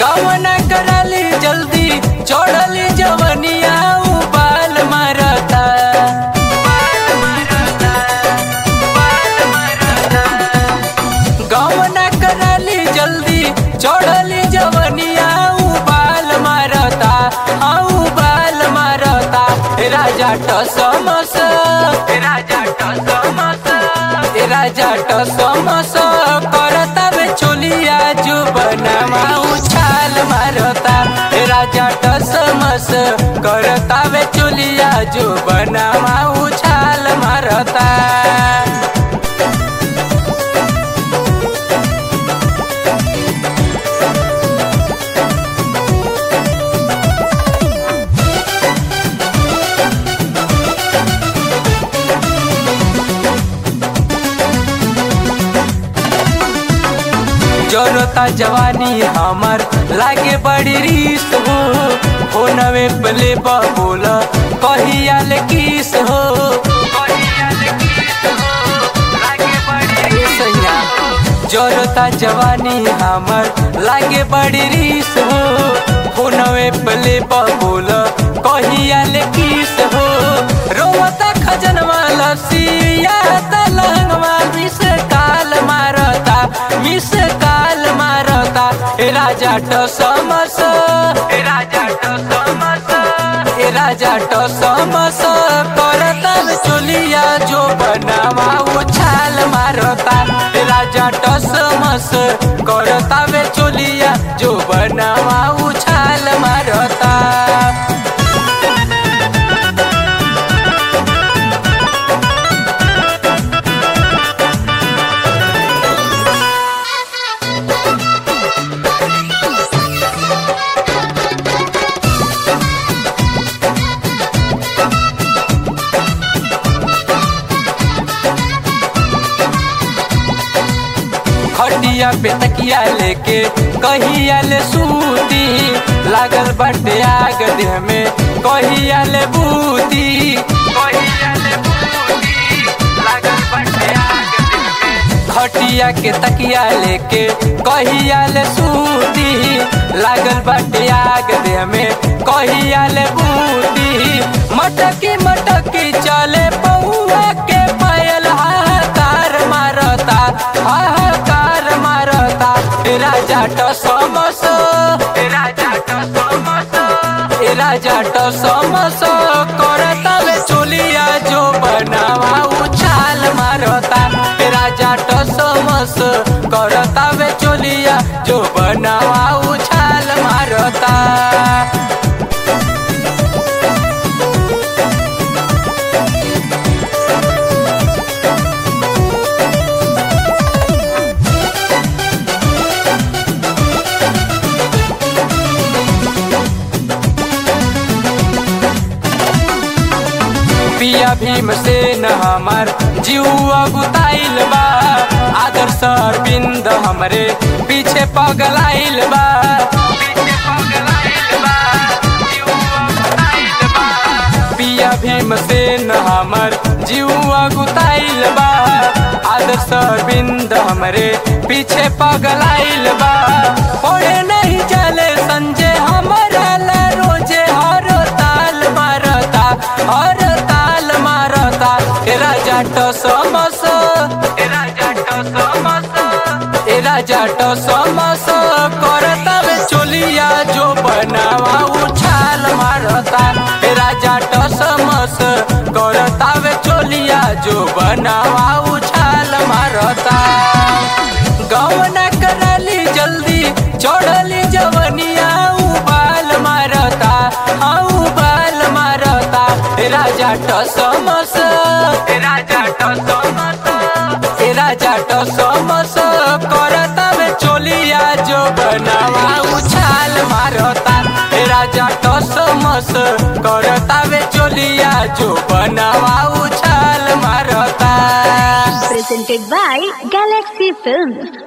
गवन करली जल्दी चढ़ली जवनिया उबाल मारता गवन करली जल्दी चढ़ली जवनिया उबाल मारता हाँ उबाल मारता राजा टसमस राजा टसमस राजा टसमस करता बे चोलिया जो बनवा उछाल मारता राजा टसमस करता बे चोलिया जो बनवा उछाल मारता जोरता जवानी हमर लागे बड़ी रीस हो हो नवे पले बोल कहिया ले किस हो ए सैया, जोरता जवानी हमर लागे बड़ी रीस हो हो नवे पले बोल कहिया ले किस हो रोवता खजनवा लसिया तलंगवा मिस काल मारता मिस काल मारता ए राजा टसमस ए राजा टसमस ए राजा टसमस करता चोलिया जो बनावा उछाल मारता ए राजा टसमस करता वे चोलिया जो बनावा उछाल मारता खटिया पे तकिया लेके कहिया ले सूती लागल बाटे आग देह में कहिया ले बूती कहिया ले बूती लागल बाटे आग देह में खटिया के तकिया लेके कहिया ले सूती लागल बाटे आग देह में कहिया ले बूती मटकी मटकी चले पौआ के पायल हाहाकार मारता हाहाकार मारता ए राजा टसमस ए राजा टसमस ए राजा टसमस करता वे चोलिया जो बनावा उछाल मारता ए राजा टसमस करता वे चोलिया जो बनावा उछाल मारता पिया भीम से न हमर जीवा गुताइल बा आदर्श अरविंद हमरे पीछे पगलाइल बा पिया भीम से न हमर जीवा गुताइल बा आदर्श अरविंद हमरे पीछे पगलाइल बा पढ़े नहीं चले संजय हमारा ला रोजे हर ताल मारता हर ताल मारता ए राजा टसमस ए राजा टसमस ए राजा टसमस करता वे चोलिया जो बनावा उछाल मारता ए राजा टसमस करता वे चोलिया जो बनावा उछाल मारता गवना करली जल्दी चढ़ली जवनिया उबाल मारता हाँ उबाल मारता ए राजा टसमस ए राजा टसमस ए राजा टसमस करता में चोलिया जो बनावा उछाल मारता ए राजा टसमस करता में चोलिया जो बनावा उछाल मारता presented by Galaxy Films.